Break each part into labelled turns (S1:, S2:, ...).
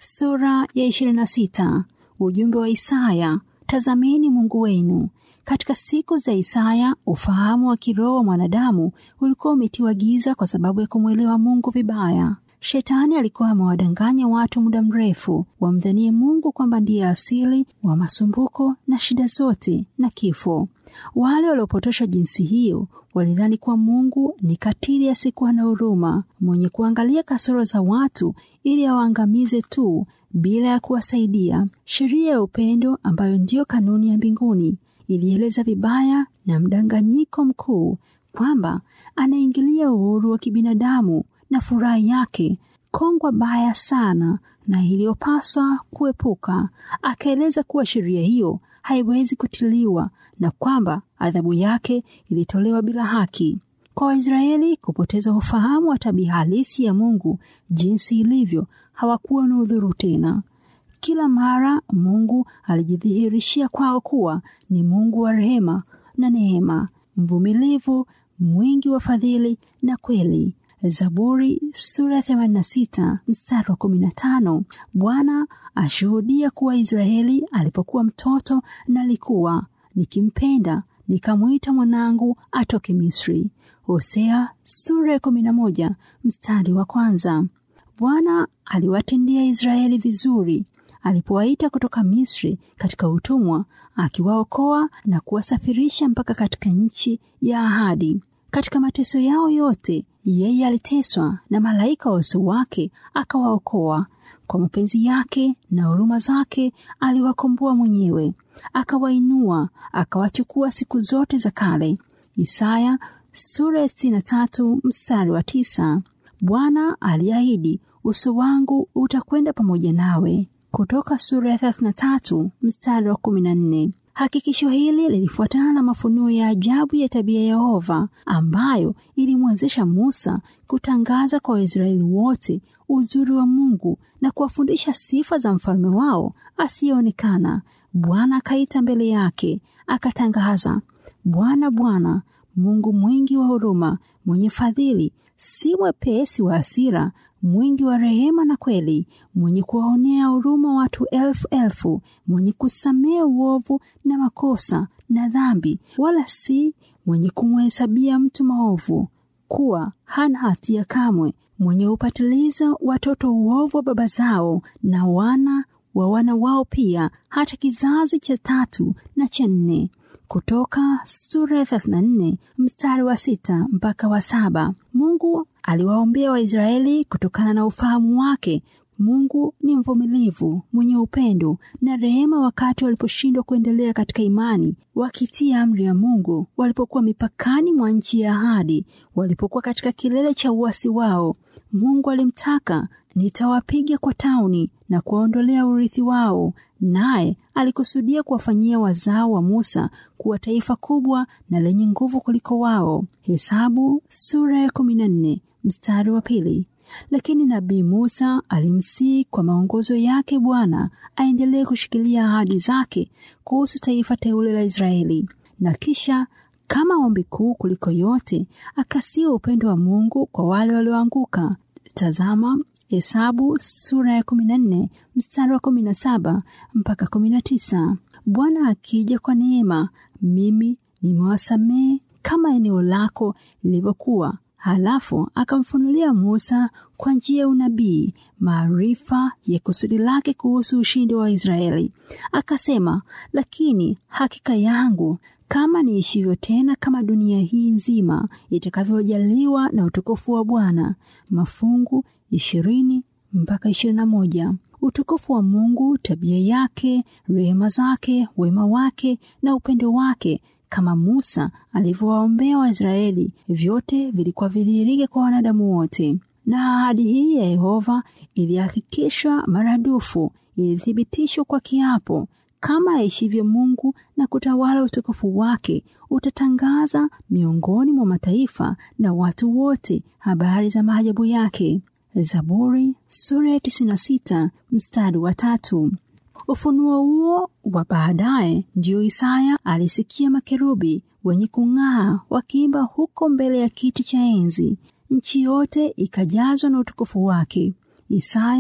S1: Sura ya 26. Ujumbe wa Isaya. Tazameni Mungu wenu. Katika siku za Isaya, ufahamu wa kiroho wa mwanadamu ulikuwa umetiwa giza kwa sababu ya kumwelewa Mungu vibaya. Shetani alikuwa amewadanganya watu muda mrefu wamdhanie Mungu kwamba ndiye asili wa masumbuko na shida zote na kifo. Wale waliopotosha jinsi hiyo walidhani kuwa Mungu ni katili asiyekuwa na huruma, mwenye kuangalia kasoro za watu ili awaangamize tu bila ya kuwasaidia. Sheria ya upendo ambayo ndiyo kanuni ya mbinguni ilieleza vibaya na mdanganyiko mkuu kwamba anaingilia uhuru wa kibinadamu na furaha yake, kongwa baya sana na iliyopaswa kuepuka. Akaeleza kuwa sheria hiyo haiwezi kutiliwa na kwamba adhabu yake ilitolewa bila haki. Kwa Waisraeli kupoteza ufahamu wa tabia halisi ya Mungu jinsi ilivyo, hawakuwa na udhuru tena. Kila mara Mungu alijidhihirishia kwao kuwa ni Mungu wa rehema na neema, mvumilivu, mwingi wa fadhili na kweli. Zaburi sura ya 86 mstari wa 15. Bwana ashuhudia kuwa Israeli alipokuwa mtoto na alikuwa nikimpenda nikamwita mwanangu atoke Misri. Hosea sura ya 11 mstari wa kwanza. Bwana aliwatendea Israeli vizuri alipowaita kutoka Misri katika utumwa, akiwaokoa na kuwasafirisha mpaka katika nchi ya ahadi. Katika mateso yao yote, yeye aliteswa na malaika wa uso wake akawaokoa. Kwa mapenzi yake na huruma zake aliwakomboa mwenyewe, akawainua, akawachukua siku zote za kale. Isaya sura ya sitini na tatu mstari wa tisa. Bwana aliahidi, uso wangu utakwenda pamoja nawe. Kutoka sura ya 33 mstari wa 14. Hakikisho hili lilifuatana na mafunuo ya ajabu ya tabia ya Yehova ambayo ilimwezesha Musa kutangaza kwa Waisraeli wote uzuri wa Mungu na kuwafundisha sifa za mfalme wao asiyeonekana. Bwana akaita mbele yake akatangaza, Bwana, Bwana Mungu mwingi wa huruma, mwenye fadhili, si mwepesi wa hasira mwingi wa rehema na kweli, mwenye kuwaonea huruma watu elfu elfu, mwenye kusamea uovu na makosa na dhambi, wala si mwenye kumhesabia mtu maovu kuwa hana hatia kamwe, mwenye upatiliza watoto uovu wa baba zao na wana wa wana wao pia, hata kizazi cha tatu na cha nne. Kutoka sura ya 34 mstari wa sita mpaka wa saba. Mungu aliwaombea Waisraeli kutokana na ufahamu wake. Mungu ni mvumilivu, mwenye upendo na rehema, wakati waliposhindwa kuendelea katika imani, wakitia amri ya Mungu, walipokuwa mipakani mwa nchi ya ahadi, walipokuwa katika kilele cha uasi wao. Mungu alimtaka, nitawapiga kwa tauni na kuwaondolea urithi wao, naye alikusudia kuwafanyia wazao wa Musa kuwa taifa kubwa na lenye nguvu kuliko wao. Hesabu sura ya 14 mstari wa pili. Lakini nabii Musa alimsihi kwa maongozo yake Bwana aendelee kushikilia ahadi zake kuhusu taifa teule la Israeli, na kisha kama ombi kuu kuliko yote akasia upendo wa Mungu kwa wale walioanguka. Tazama Hesabu sura ya 14 mstari wa 17 mpaka 19. Bwana akija kwa neema, mimi nimewasamehe kama eneo lako lilivyokuwa. Halafu akamfunulia Musa kwa njia ya unabii maarifa ya kusudi lake kuhusu ushindi wa Israeli. Akasema, lakini hakika yangu kama niishivyo tena, kama dunia hii nzima itakavyojaliwa na utukufu wa Bwana. Mafungu ishirini mpaka ishirini na moja. Utukufu wa Mungu, tabia yake, rehema zake, wema wake na upendo wake, kama Musa alivyowaombea Waisraeli, vyote vilikuwa vidhihirike kwa wanadamu wote. Na ahadi hii ya Yehova ilihakikishwa maradufu, ilithibitishwa kwa kiapo kama aishivyo Mungu na kutawala utukufu wake, utatangaza miongoni mwa mataifa na watu wote habari za maajabu yake. Zaburi sura ya 96 mstari wa tatu. Ufunuo huo wa baadaye ndiyo Isaya alisikia makerubi wenye kung'aa wakiimba huko mbele ya kiti cha enzi, nchi yote ikajazwa na utukufu wake. Isaya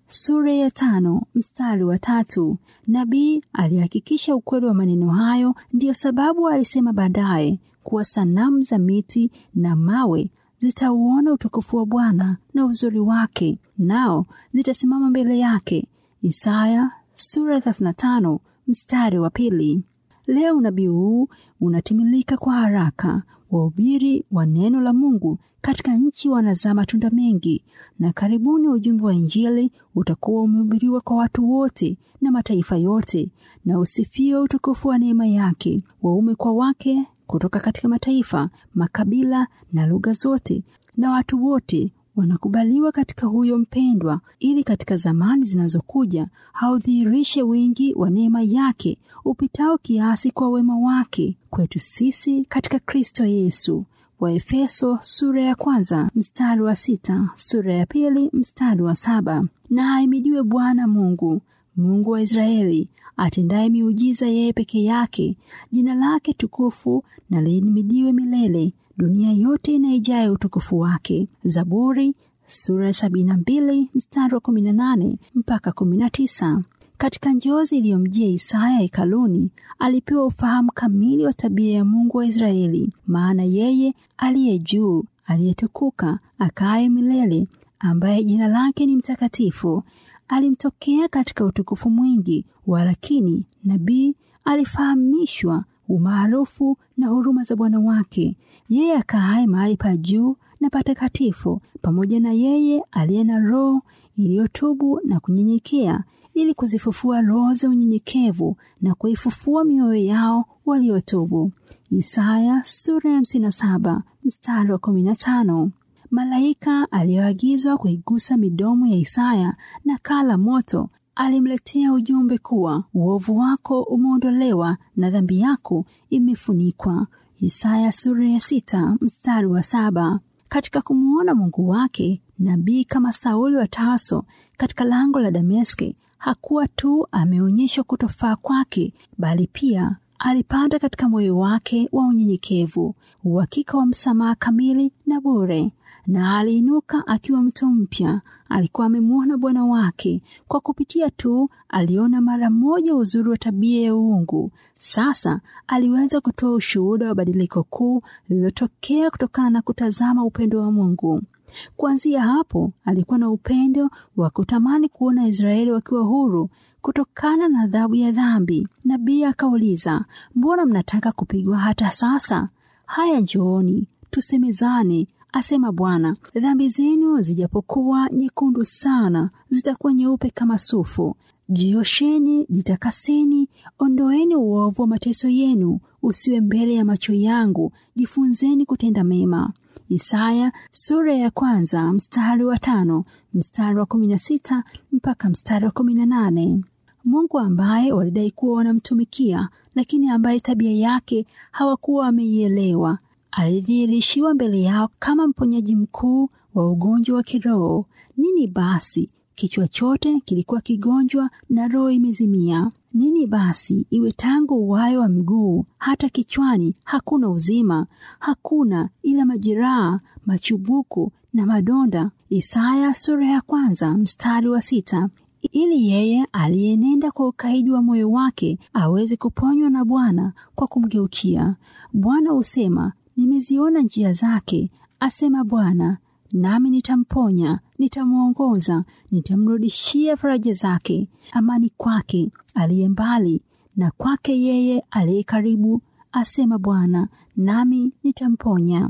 S1: sura ya tano mstari wa tatu. Nabii alihakikisha ukweli wa maneno hayo, ndiyo sababu alisema baadaye kuwa sanamu za miti na mawe zitauona utukufu wa Bwana na uzuri wake, nao zitasimama mbele yake. Isaya sura ya 35 mstari wa pili. Leo unabii huu unatimilika kwa haraka. Wahubiri wa neno la Mungu katika nchi wanazaa matunda mengi, na karibuni ujumbe wa Injili utakuwa umehubiriwa kwa watu wote na mataifa yote, na usifiwe utukufu wa neema yake, waume kwa wake, kutoka katika mataifa, makabila na lugha zote, na watu wote wanakubaliwa katika huyo mpendwa, ili katika zamani zinazokuja haudhihirishe wingi wa neema yake upitao kiasi kwa wema wake kwetu sisi katika Kristo Yesu. Waefeso sura ya kwanza mstari wa sita, sura ya pili mstari wa saba. Na ahimidiwe Bwana Mungu, Mungu wa Israeli, atendaye miujiza yeye peke yake. Jina lake tukufu na lihimidiwe milele, dunia yote inaijaye utukufu wake. Zaburi sura ya sabini na mbili mstari wa kumi na nane mpaka kumi na tisa. Katika njozi iliyomjia Isaya hekaluni, alipewa ufahamu kamili wa tabia ya Mungu wa Israeli, maana yeye aliye juu, aliyetukuka, akaye milele, ambaye jina lake ni mtakatifu, alimtokea katika utukufu mwingi. Walakini nabii alifahamishwa umaarufu na huruma za Bwana wake, yeye akaaye mahali pa juu na patakatifu, pamoja na yeye aliye na roho iliyotubu na kunyenyekea ili kuzifufua roho za unyenyekevu na kuifufua mioyo yao waliotubu. Isaya sura ya hamsini na saba mstari wa kumi na tano. Malaika aliyoagizwa kuigusa midomo ya Isaya na kaa la moto alimletea ujumbe kuwa uovu wako umeondolewa na dhambi yako imefunikwa. Isaya sura ya sita mstari wa saba. Katika kumwona Mungu wake, nabii kama Sauli wa Tarso katika lango la Dameski hakuwa tu ameonyeshwa kutofaa kwake, bali pia alipata katika moyo wake wa unyenyekevu uhakika wa msamaha kamili na bure, na aliinuka akiwa mtu mpya. Alikuwa amemwona Bwana wake kwa kupitia tu, aliona mara moja uzuri wa tabia ya uungu. Sasa aliweza kutoa ushuhuda wa badiliko kuu lililotokea kutokana na kutazama upendo wa Mungu. Kuanzia hapo alikuwa na upendo wa kutamani kuona Israeli wakiwa huru kutokana na adhabu ya dhambi. Nabii akauliza, mbona mnataka kupigwa hata sasa? Haya, njooni tusemezane, asema Bwana. Dhambi zenu zijapokuwa nyekundu sana, zitakuwa nyeupe kama sufu. Jiosheni, jitakaseni, ondoeni uovu wa mateso yenu usiwe mbele ya macho yangu. Jifunzeni kutenda mema. Isaya sura ya kwanza mstari wa tano mstari wa kumi na sita mpaka mstari wa kumi na nane. Mungu ambaye walidai kuwa wanamtumikia, lakini ambaye tabia yake hawakuwa wameielewa, alidhihirishiwa mbele yao kama mponyaji mkuu wa ugonjwa wa kiroho. Nini basi? Kichwa chote kilikuwa kigonjwa na roho imezimia. Nini basi iwe tangu uwayo wa mguu hata kichwani hakuna uzima, hakuna ila majeraha, machubuku na madonda. Isaya sura ya kwanza mstari wa sita. Ili yeye aliyenenda kwa ukaidi wa moyo wake aweze kuponywa na Bwana kwa kumgeukia. Bwana husema, nimeziona njia zake, asema Bwana, nami nitamponya, nitamwongoza, nitamrudishia faraja zake, amani kwake aliye mbali na kwake yeye aliye karibu, asema Bwana, nami nitamponya.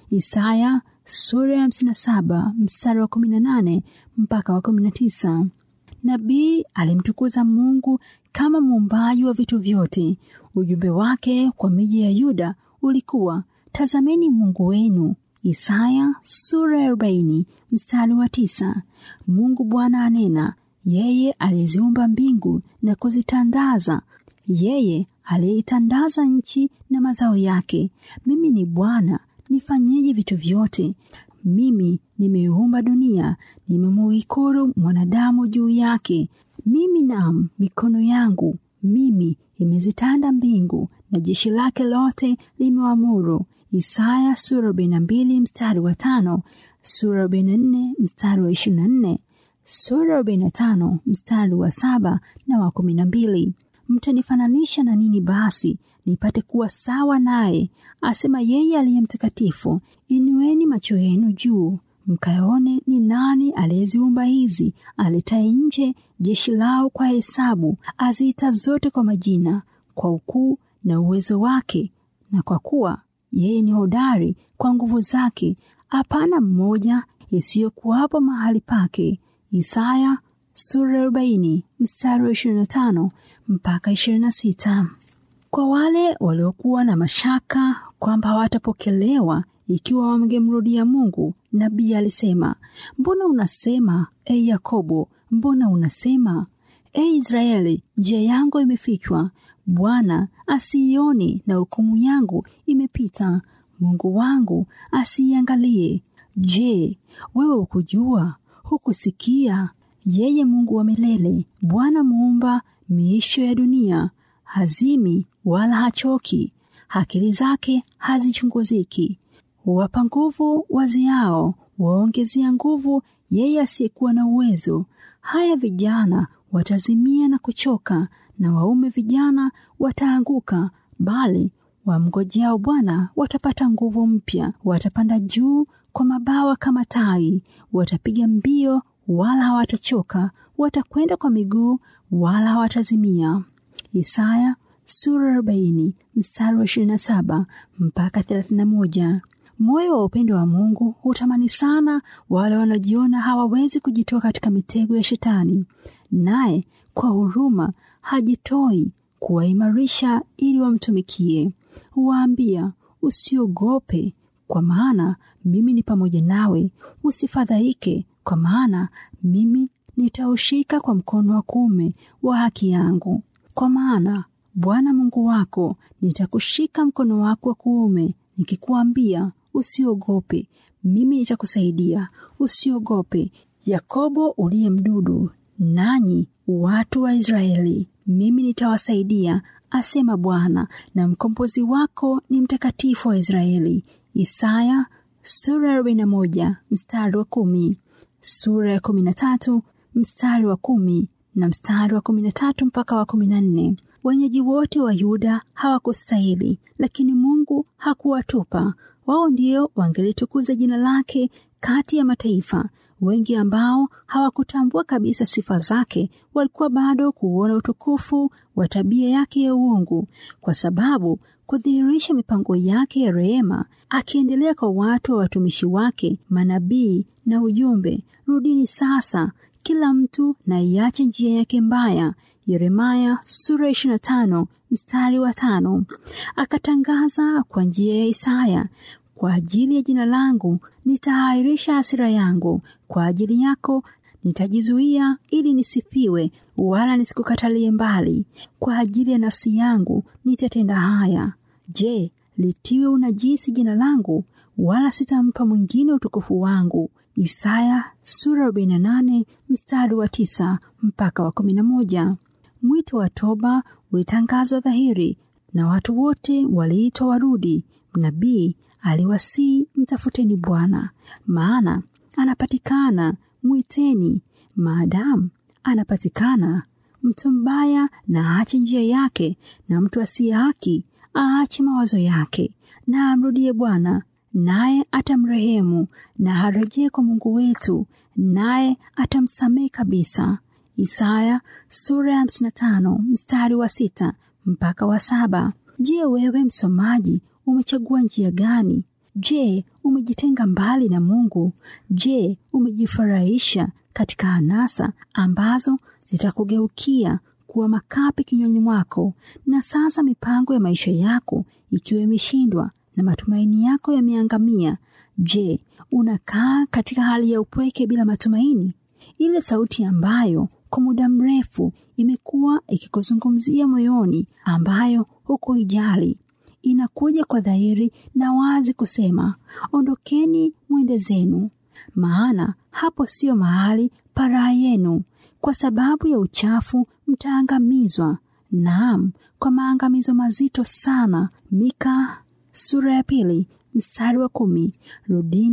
S1: Isaya sura ya hamsini na saba mstari wa kumi na nane mpaka wa kumi na tisa. Nabii alimtukuza Mungu kama muumbaji wa vitu vyote. Ujumbe wake kwa miji ya Yuda ulikuwa tazameni Mungu wenu. Isaya sura ya arobaini mstari wa tisa. Mungu Bwana anena, yeye aliyeziumba mbingu na kuzitandaza, yeye aliyeitandaza nchi na mazao yake. Mimi ni Bwana, nifanyeje vitu vyote? Mimi nimeiumba dunia, nimemuhikuru mwanadamu juu yake. Mimi nam mikono yangu mimi imezitanda mbingu, na jeshi lake lote limeamuru. Isaya sura arobaini na mbili mstari wa tano, sura arobaini na nne mstari wa ishirini na nne, sura 45 mstari wa saba na wa kumi na mbili. Mtanifananisha na nini basi nipate kuwa sawa naye? Asema yeye aliye mtakatifu. Inueni macho yenu juu mkaone ni nani aliyeziumba hizi, aletaye nje jeshi lao kwa hesabu, aziita zote kwa majina, kwa ukuu na uwezo wake, na kwa kuwa yeye ni hodari kwa nguvu zake, hapana mmoja isiyokuwapo mahali pake. Isaya sura arobaini mstari wa ishirini na tano mpaka ishirini na sita. Kwa wale waliokuwa na mashaka kwamba hawatapokelewa ikiwa wangemrudia Mungu, nabii alisema, mbona unasema e Yakobo, mbona unasema e Israeli, njia yangu imefichwa, Bwana asiioni, na hukumu yangu imepita, Mungu wangu asiiangalie. Je, wewe hukujua? Hukusikia? Yeye Mungu wa milele, Bwana muumba miisho ya dunia, hazimi wala hachoki, akili zake hazichunguziki. Huwapa nguvu waziao, waongezea nguvu yeye asiyekuwa na uwezo. Haya vijana watazimia na kuchoka, na waume vijana wataanguka, bali wamngojeao Bwana watapata nguvu mpya, watapanda juu kwa mabawa kama tai, watapiga mbio wala hawatachoka, watakwenda kwa miguu wala hawatazimia. Isaya sura 40 mstari wa 27 mpaka 31. Moyo wa upendo wa Mungu hutamani sana wale wanaojiona hawawezi kujitoa katika mitego ya Shetani, naye kwa huruma hajitoi kuwaimarisha ili wamtumikie. Huwaambia, usiogope, kwa maana mimi ni pamoja nawe; usifadhaike, kwa maana mimi nitaushika kwa mkono wa kuume wa haki yangu. Kwa maana Bwana Mungu wako nitakushika mkono wako wa kuume, nikikuambia usiogope, mimi nitakusaidia. Usiogope, Yakobo uliye mdudu, nanyi watu wa Israeli, mimi nitawasaidia, asema Bwana, na mkombozi wako ni mtakatifu wa Israeli. Isaya sura ya 41 mstari wa kumi, sura ya 13 mstari wa kumi na mstari wa 13 mpaka wa 14. Wenyeji wote wa Yuda hawakustahili, lakini Mungu hakuwatupa wao. Ndio wangelitukuza jina lake kati ya mataifa. Wengi ambao hawakutambua kabisa sifa zake walikuwa bado kuona utukufu wa tabia yake ya uungu, kwa sababu kudhihirisha mipango yake ya rehema, akiendelea kwa watu wa watumishi wake manabii na ujumbe, rudini sasa kila mtu na iache njia yake mbaya. Yeremaya sura 25 mstari wa tano. Akatangaza kwa njia ya Isaya, kwa ajili ya jina langu nitahairisha hasira yangu, kwa ajili yako nitajizuia ili nisifiwe, wala nisikukatalie mbali. Kwa ajili ya nafsi yangu nitatenda haya. Je, litiwe unajisi jina langu, wala sitampa mwingine utukufu wangu. Isaya sura 48 mstari wa tisa mpaka wa 11. Mwito wa toba ulitangazwa dhahiri na watu wote waliitwa warudi. Nabii aliwasii, mtafuteni Bwana maana anapatikana, mwiteni maadamu anapatikana. Mtu mbaya na aache njia yake, na mtu asiye haki aache mawazo yake, na amrudie Bwana naye atamrehemu, na harejee kwa Mungu wetu, naye atamsamehe kabisa. Isaya sura ya 55 mstari wa sita mpaka wa saba. Je, wewe msomaji umechagua njia gani? Je, umejitenga mbali na Mungu? Je, umejifurahisha katika anasa ambazo zitakugeukia kuwa makapi kinywani mwako, na sasa mipango ya maisha yako ikiwa imeshindwa na matumaini yako yameangamia? Je, unakaa katika hali ya upweke bila matumaini? Ile sauti ambayo kwa muda mrefu imekuwa ikikuzungumzia moyoni, ambayo hukuijali, inakuja kwa dhahiri na wazi kusema, ondokeni mwende zenu, maana hapo sio mahali pa raha yenu. Kwa sababu ya uchafu mtaangamizwa, naam, kwa maangamizo mazito sana. Mika sura ya pili mstari wa kumi. Rudini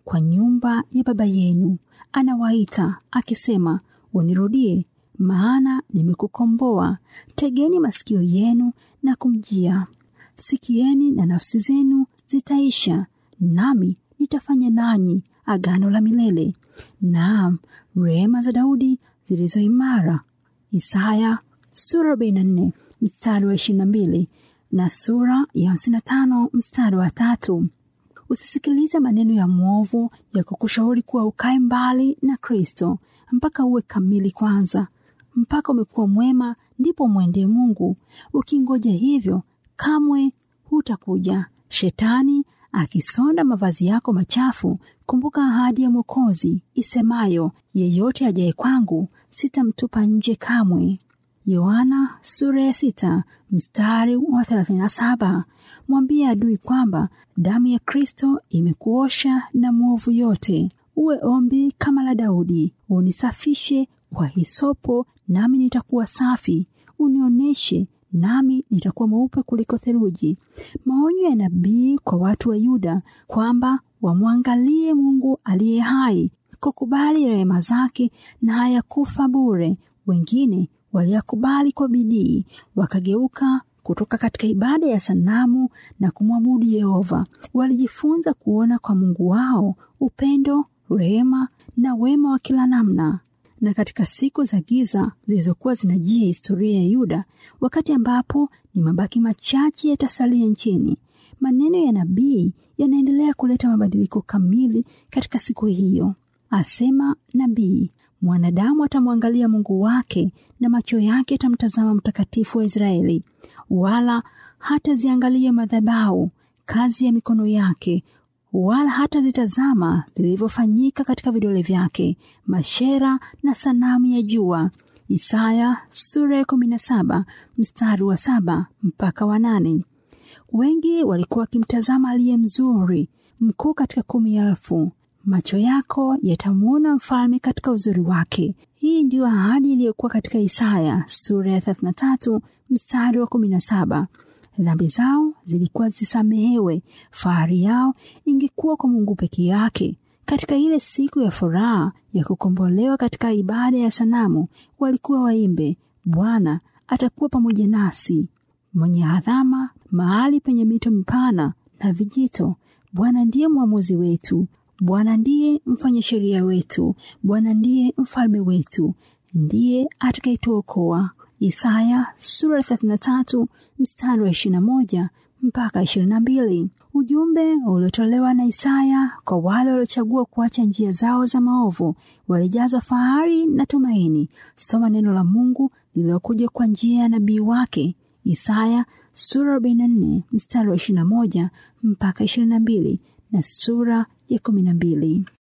S1: kwa nyumba ya baba yenu. Anawaita akisema, unirudie, maana nimekukomboa. Tegeni masikio yenu na kumjia, sikieni na nafsi zenu zitaisha, nami nitafanya nanyi agano la milele, naam, rehema za Daudi zilizo imara. Isaya sura 44 mstari wa 22 na sura ya 55 mstari wa tatu. Usisikilize maneno ya mwovu ya kukushauri kuwa ukae mbali na Kristo mpaka uwe kamili kwanza, mpaka umekuwa mwema ndipo mwendee Mungu. Ukingoja hivyo, kamwe hutakuja. Shetani akisonda mavazi yako machafu, kumbuka ahadi ya Mwokozi isemayo, yeyote ajaye kwangu sitamtupa nje kamwe. Yohana sura ya sita mstari wa 37. Mwambie adui kwamba damu ya Kristo imekuosha na mwovu yote. Uwe ombi kama la Daudi, unisafishe kwa hisopo, nami nitakuwa safi, unionyeshe nami nitakuwa mweupe kuliko theluji. Maonyo ya nabii kwa watu wa Yuda kwamba wamwangalie Mungu aliye hai, kukubali rehema zake na hayakufa bure. Wengine waliyakubali kwa bidii, wakageuka kutoka katika ibada ya sanamu na kumwabudu Yehova. Walijifunza kuona kwa Mungu wao upendo, rehema na wema wa kila namna. Na katika siku za giza zilizokuwa zinajia historia ya Yuda, wakati ambapo ni mabaki machache yatasalia nchini, maneno ya nabii yanaendelea kuleta mabadiliko kamili katika siku hiyo. Asema nabii, mwanadamu atamwangalia Mungu wake na macho yake yatamtazama Mtakatifu wa Israeli, wala hataziangalia madhabahu, kazi ya mikono yake, wala hatazitazama zilivyofanyika katika vidole vyake, mashera na sanamu ya jua. Isaya sura ya kumi na saba mstari wa saba mpaka wa nane. Wengi walikuwa wakimtazama aliye mzuri mkuu katika kumi elfu. Macho yako yatamwona mfalme katika uzuri wake. Hii ndiyo ahadi iliyokuwa katika Isaya sura ya 33 mstari wa 17. Dhambi zao zilikuwa zisamehewe, fahari yao ingekuwa kwa Mungu peke yake. Katika ile siku ya furaha ya kukombolewa katika ibada ya sanamu, walikuwa waimbe, Bwana atakuwa pamoja nasi, mwenye adhama mahali penye mito mipana na vijito. Bwana ndiye mwamuzi wetu, Bwana ndiye mfanya sheria wetu, Bwana ndiye mfalme wetu, ndiye atakayetuokoa. Isaya sura 33 mstari wa 21 mpaka 22. Ujumbe uliotolewa na Isaya kwa wale waliochagua kuacha njia zao za maovu walijazwa fahari na tumaini. Soma neno la Mungu lililokuja kwa njia ya nabii wake Isaya sura 44 mstari wa 21 mpaka 22 na sura ya 12.